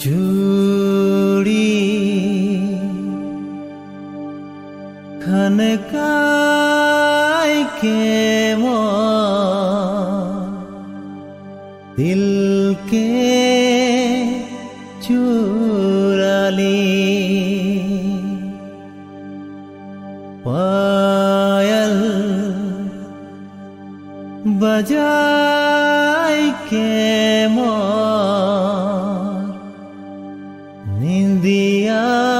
चूड़ी खनकाय के मोर दिल के चुराली पायल बजाय के मोर निंदिया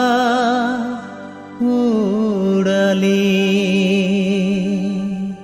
उड़ली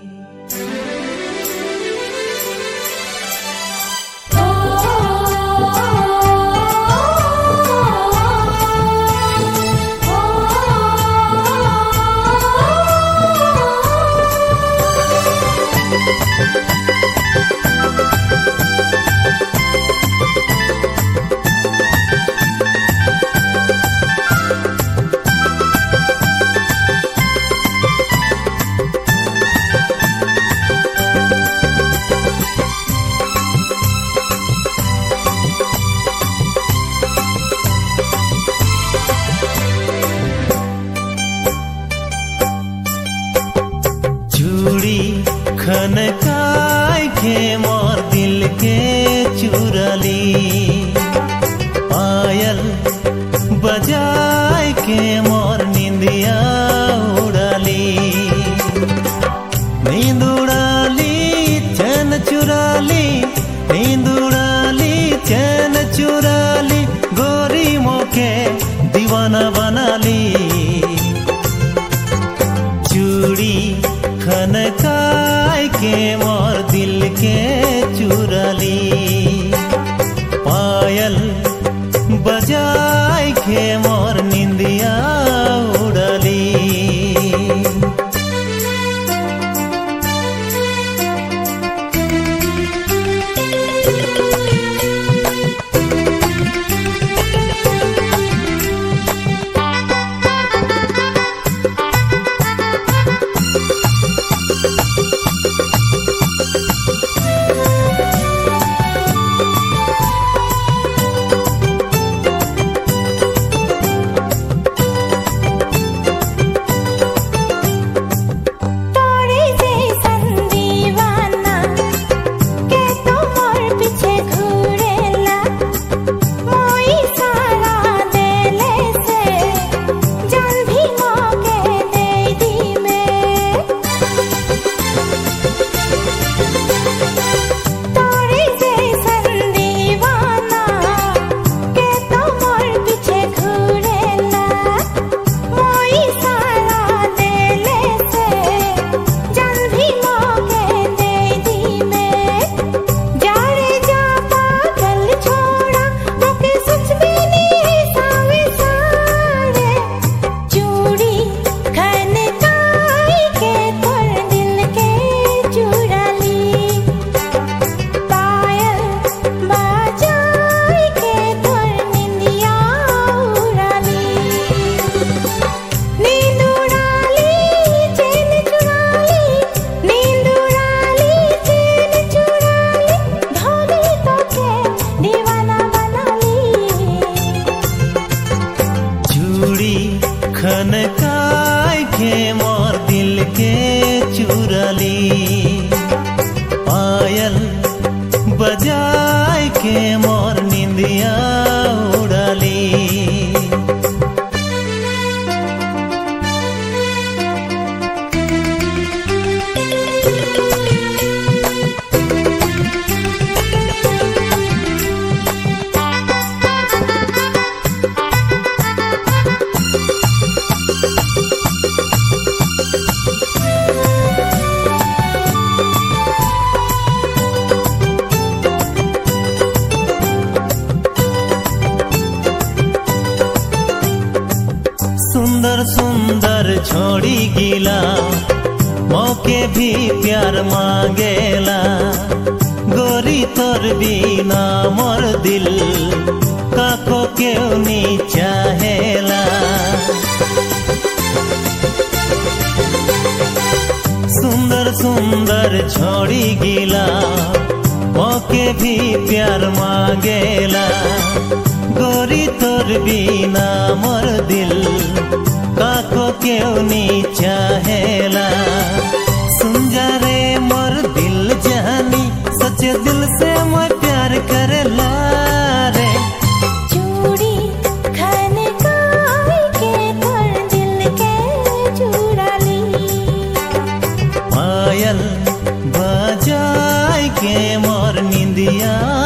चूड़ी खनकाय के मोर दिल के चुरली पायल बजाय के मोर निंदिया उड़ाली नींद उड़ाली चैन चुराली नींद उड़ाली चैन चुराली गोरी मोके दीवाना बनाली चूड़ी खनकाय के मोर दिल के चुरली पायल बजाय के मोर निंदिया उड़ली तोरे जैसन दीवाना के तो मोर पीछे घूरेला मोई सारा देले से जान भी मोके दे दी में तोरे जैसन दीवाना के तो मोर पीछे घूरेला मोई सारा देले से जान भी मोके दे दी में जाड़े जा पागल छोड़ा मोके सच भी नहीं सावे सारे चूड़ी खनकाई के तोर दिल के चुराली पायल बजाई के तोर निंदिया उड़ाली नींद उड़ाली चैन चुराली नींद उड़ाली चैन चुराली धोली तो के दीवाना बनाली चूड़ी खनकाय के मोर दिल के चुरली पायल बजाय के मोर निंदिया उड़ली सुंदर सुंदर छोड़ी गिला मौके भी प्यार मांगेला गोरी तोर बिना मोर दिल काको क्यों नी चाहेला सुंदर सुंदर छोड़ी गिला मौके भी प्यार मांगेला गोरी बिना मोर दिल काको क्यों नहीं चाहेला सुन जा रे मोर दिल जानी सच्चे दिल से मैं प्यार करेला रे चूड़ी खन काई के तोर दिल के चुरा ली पायल बजाय के मोर निंदिया